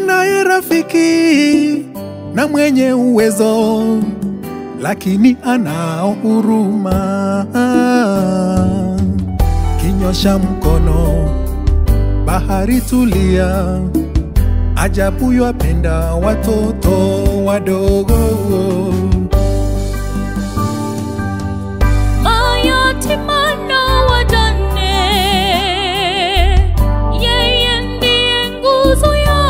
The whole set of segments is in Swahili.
ninaye rafiki na mwenye uwezo, lakini anao huruma. Kinyosha mkono, bahari tulia, ajabu yapenda watoto wadogo. mayatima na wajane, yeye ndiye nguzo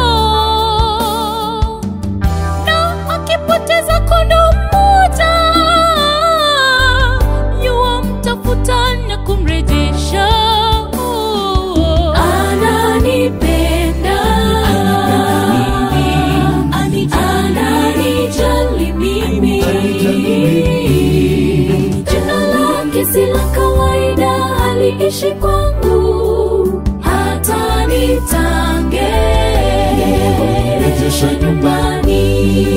yao, na akipoteza kondoo mmoja, yuwamtafuta na kumrejesha. Ananipenda, ananijali mimi Jina lake si la kawaida, aliishi kwangu hata nitange rejesha nyumbani.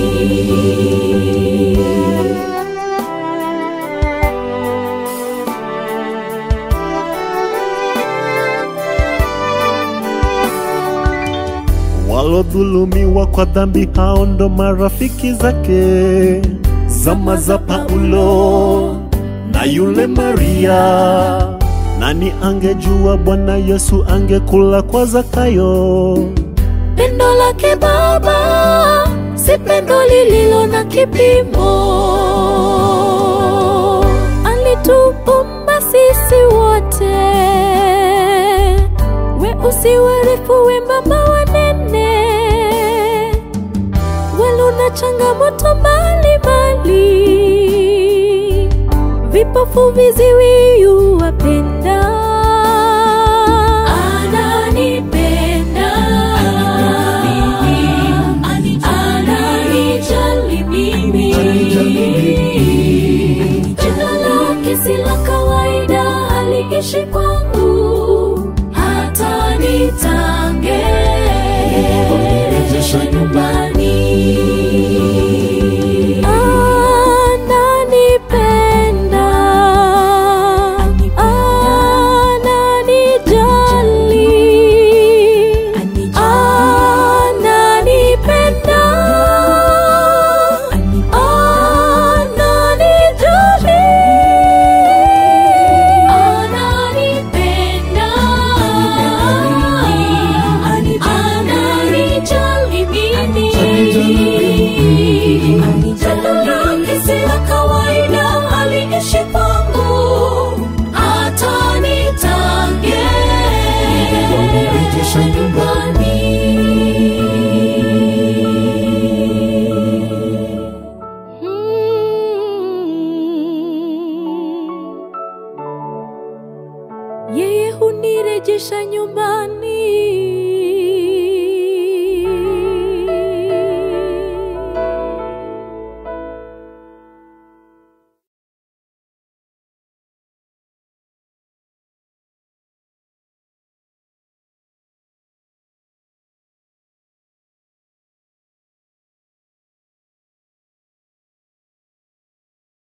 Walodhulumiwa kwa dhambi hao ndo marafiki zake. Zama za Paulo na yule Maria, nani angejua Bwana Yesu angekula kwa Zakayo? Pendo lake Baba si pendo lililo na kipimo. Alituumba sisi wote, weusi, warefu, wembamba, wanene, walio na changamoto mbalimbali, vipofu, viziwi, yuwapenda. Ananipenda, ananijali mimi. Jina lake si la kawaida, aliishi kwangu hata nitange rejesha nyumbani. Ananipenda, ananijali, ananipenda, ananijali, ananipenda, ananijali mimi. Pendo lake si la kawaida, aliishi kwangu hata nitange rejesha nyumbani. Yeye hunirejesha nyumbani.